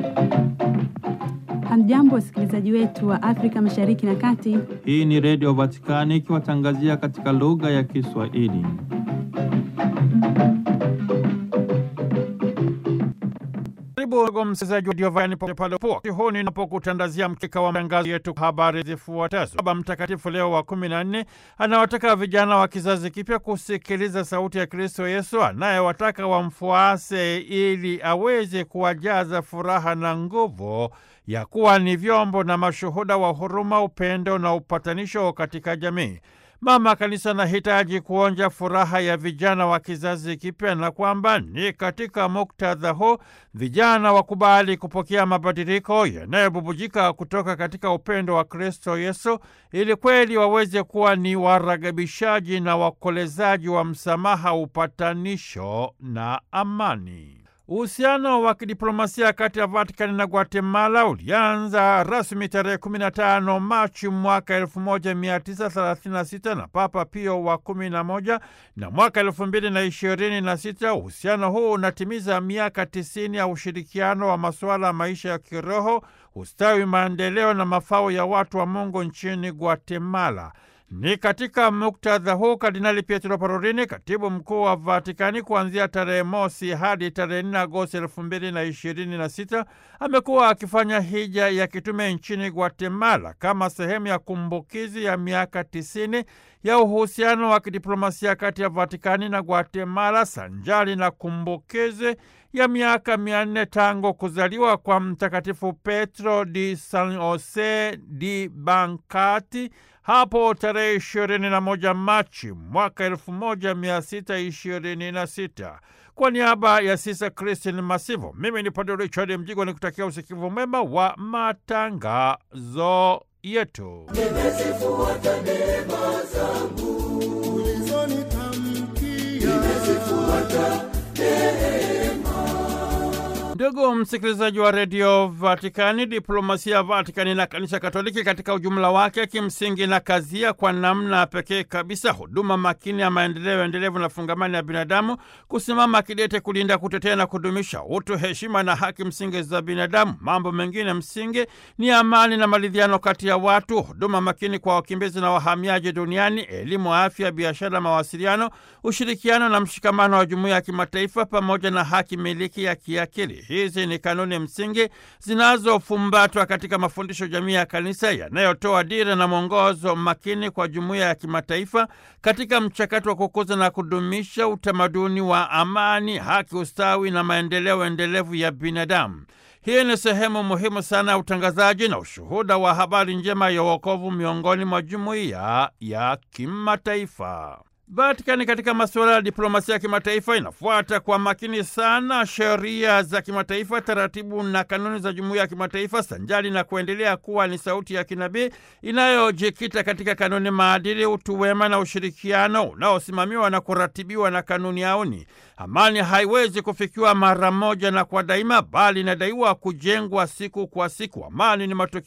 Hamjambo, wasikilizaji wetu wa Afrika Mashariki na Kati. Hii ni Redio Vatikani ikiwatangazia katika lugha ya Kiswahili. Karibu ndugu msikilizaji wa Diovani popote pale upo. Huu ninapokutandazia mkeka wa matangazo yetu habari zifuatazo. Baba Mtakatifu Leo wa kumi na nne anawataka vijana wa kizazi kipya kusikiliza sauti ya Kristo Yesu anayewataka wamfuase ili aweze kuwajaza furaha na nguvu ya kuwa ni vyombo na mashuhuda wa huruma, upendo na upatanisho katika jamii. Mama Kanisa anahitaji kuonja furaha ya vijana wa kizazi kipya na kwamba ni katika muktadha huu vijana wakubali kupokea mabadiliko yanayobubujika kutoka katika upendo wa Kristo Yesu ili kweli waweze kuwa ni waragabishaji na wakolezaji wa msamaha, upatanisho na amani. Uhusiano wa kidiplomasia kati ya Vatikani na Guatemala ulianza rasmi tarehe 15 Machi mwaka 1936 na Papa Pio wa 11 na mwaka 2026 uhusiano huu unatimiza miaka 90 ya ushirikiano wa masuala ya maisha ya kiroho, ustawi, maendeleo na mafao ya watu wa Mungu nchini Guatemala. Ni katika muktadha huu Kardinali Pietro Parolini, katibu mkuu wa Vatikani, kuanzia tarehe mosi hadi tarehe 4 Agosti elfu mbili na ishirini na sita amekuwa akifanya hija ya kitume nchini Guatemala kama sehemu ya kumbukizi ya miaka tisini ya uhusiano wa kidiplomasia kati ya Vatikani na Guatemala sanjali na kumbukizi ya miaka mia nne tangu kuzaliwa kwa Mtakatifu Petro di San Jose di Bancati hapo tarehe ishirini na moja Machi mwaka elfu moja mia sita ishirini na sita. Kwa niaba ya Sisa Kristin Masivo, mimi ni Padre Richard Mjigwa ni kutakia usikivu mwema wa matangazo yetu. Nimezifuata neema zangu ulizonitamkia, nimezifuata Ndugu msikilizaji wa redio Vatikani, diplomasia ya Vatikani na kanisa Katoliki katika ujumla wake kimsingi na kazia kwa namna pekee kabisa huduma makini ya maendeleo endelevu na fungamani ya binadamu, kusimama kidete kulinda, kutetea na kudumisha utu, heshima na haki msingi za binadamu. Mambo mengine msingi ni amani na maridhiano kati ya watu, huduma makini kwa wakimbizi na wahamiaji duniani, elimu, afya, biashara, mawasiliano, ushirikiano na mshikamano wa jumuiya ya kimataifa, pamoja na haki miliki ya kiakili. Hizi ni kanuni msingi zinazofumbatwa katika mafundisho jamii ya kanisa yanayotoa dira na mwongozo makini kwa jumuiya ya kimataifa katika mchakato wa kukuza na kudumisha utamaduni wa amani, haki, ustawi na maendeleo endelevu ya binadamu. Hii ni sehemu muhimu sana ya utangazaji na ushuhuda wa habari njema ya wokovu miongoni mwa jumuiya ya kimataifa. Vatikani katika masuala ya diplomasia ya kimataifa inafuata kwa makini sana sheria za kimataifa, taratibu na kanuni za jumuiya ya kimataifa, sanjali na kuendelea kuwa ni sauti ya kinabii inayojikita katika kanuni, maadili, utu wema na ushirikiano unaosimamiwa na kuratibiwa na kanuni auni. Amani haiwezi kufikiwa mara moja na kwa daima, bali inadaiwa kujengwa siku kwa siku. Amani ni matokeo